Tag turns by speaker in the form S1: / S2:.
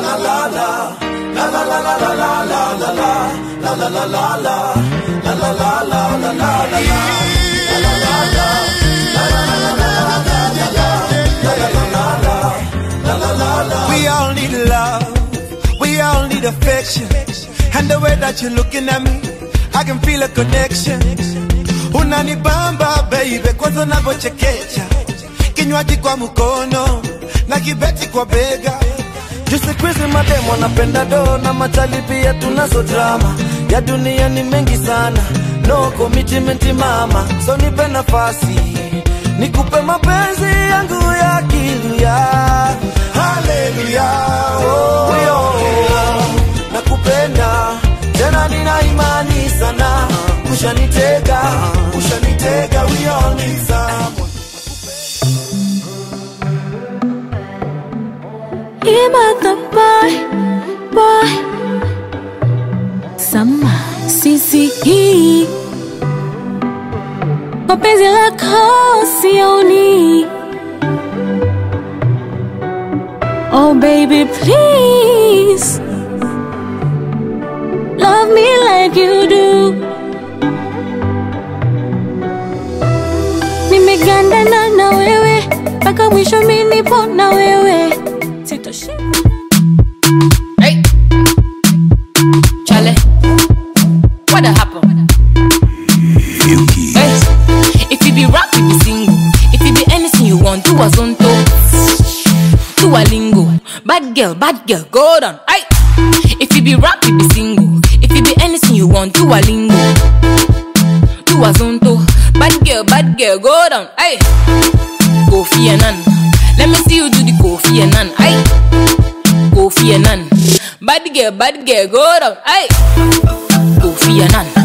S1: We all need love, we all need affection. And the way that you're looking at me, I can feel a connection. Unanibamba baby, kwanza unavyochekecha, kinywaji kwa mkono na kibeti kwa bega.
S2: Juu siku hizi mademu wanapenda do na machali pia tunazo drama ya dunia ni mengi sana, no commitment mama, so nipe nafasi nikupe mapenzi yangu ya kiluya. Haleluya, oh, oh, nakupenda tena, nina imani sana, ushanitega, ushanitega, we all need someone.
S3: Imata boy, boy Sama sisi hii Mapenzi lako sioni Oh baby please Love me like you do Nimegandana na wewe mpaka mwisho mimi nipo na wewe Sitoshi
S4: Hey. Charlie. What the happen? Hey. If you be rap, you be single. If you be anything you want, do a zonto. Do a lingo. Bad girl, bad girl, go down. Hey. If you be rap, you be single. If you be anything you want, do a lingo. Do a zonto. Bad girl, bad girl, go down. Hey. Kofi Annan. Let me see you do the Kofi Annan. Hey. Kofi Annan. Bad girl, bad girl, go down. Hey. Kofi Annan.